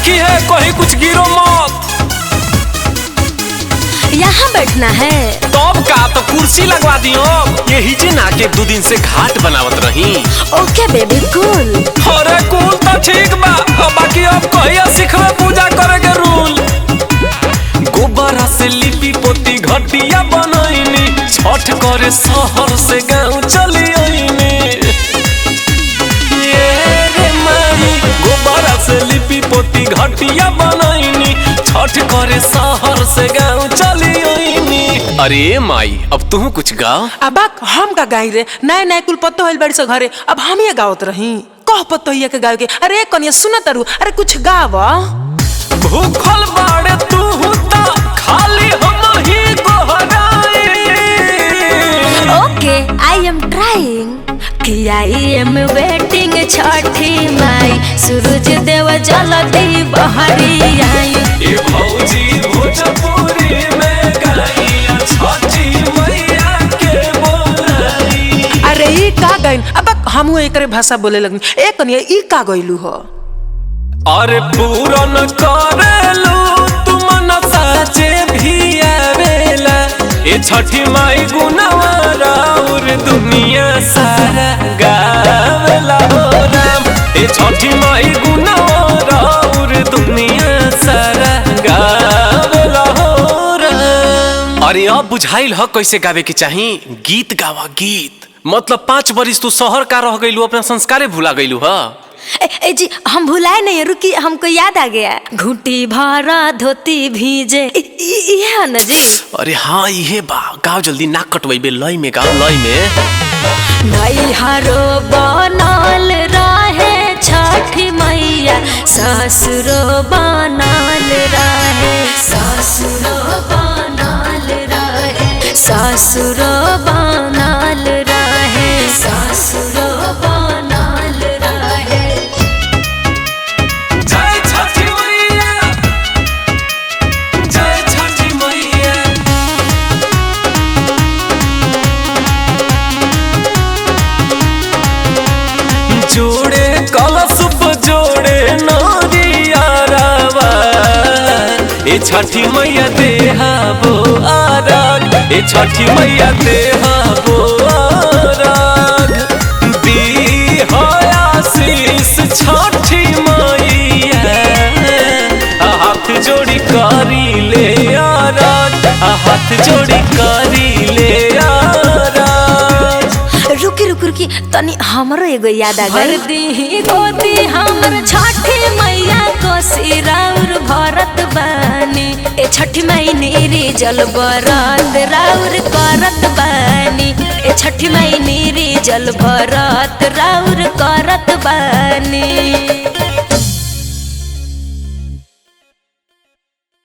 देखी है कहीं कुछ गिरो मत यहाँ बैठना है तब का तो कुर्सी लगवा दियो यही जे ना के दो दिन से घाट बनावत रही ओके बेबी कूल अरे कुल तो ठीक बा अब बाकी अब कहिया सिखबे पूजा करे के रूल गोबरा से लिपि पोती घटिया बनैनी छठ करे शहर से गांव चली आईनी ये रे माई गोबरा से लिपि पोती घटिया बनैनी छठ करे शहर से गांव चली आईनी अरे माई अब तू कुछ गा अब हम का गाई रे नए नए कुल पत्तो होइल बड़ी से घरे अब हम ये गावत रही कह पत्तो हिया के गावे के अरे कनिया सुना तारू अरे कुछ गाव भूखल बाड़े तू हुता खाली हम ही गोहराई ओके आई एम ट्राइंग कि आई एम वेटिंग छठी माई सूरज देव जलती बहरी आई ये भौजी भोजपुरी में गाइया छठी मैया के बोलाई अरे ई का गाइन अब हमहू एकरे भाषा बोले लगनी ए कनिया ई का गइलू हो अरे पूरन करेलू तुम न साचे भी आवेला ए छठी माई गुनवा राउर दुनिया सारा गावेला हो राम ए छठी माई गुनवा राउर दुनिया सारा गावेला हो राम अरे अब बुझाइल ह कैसे गावे के चाही गीत गावा गीत मतलब पाँच बरिस तू शहर का रह गइलू अपना संस्कारे भुला गइलू हा ए, ए जी हम भुलाए नहीं रुकी हमको याद आ गया घुटी भरा धोती भीजे इ- इ- ये है ना जी अरे हाँ इहे बा गाओ जल्दी नाक कटवाइबे लय में गाओ लय में नैहरो बनल रहे छठी मैया ससुरो बनल रहे ससुरो बनल रहे ससुरो बनल रहे ससुरो बनल रहे जय छठी मैया जय छठी मैया जोड़े कलशुप जोड़े नरियारावा ए छठी मैया देहा बो आराग ए छठी मैया देहा बो आराग दी आशीष छठी मैया आ हाथ जोड़ी करी ले आराग आ हाथ जोड़ी करी ले आराग रुकी रुकी रुकी तनी हमरो एगो याद आ गई दी गोदी हमर छठी मैया को सिराउर भरत बानी ए छठी मई नीरी जल बरत राउर करत बानी ए छठी मई नीरी जल भरत राउर करत बानी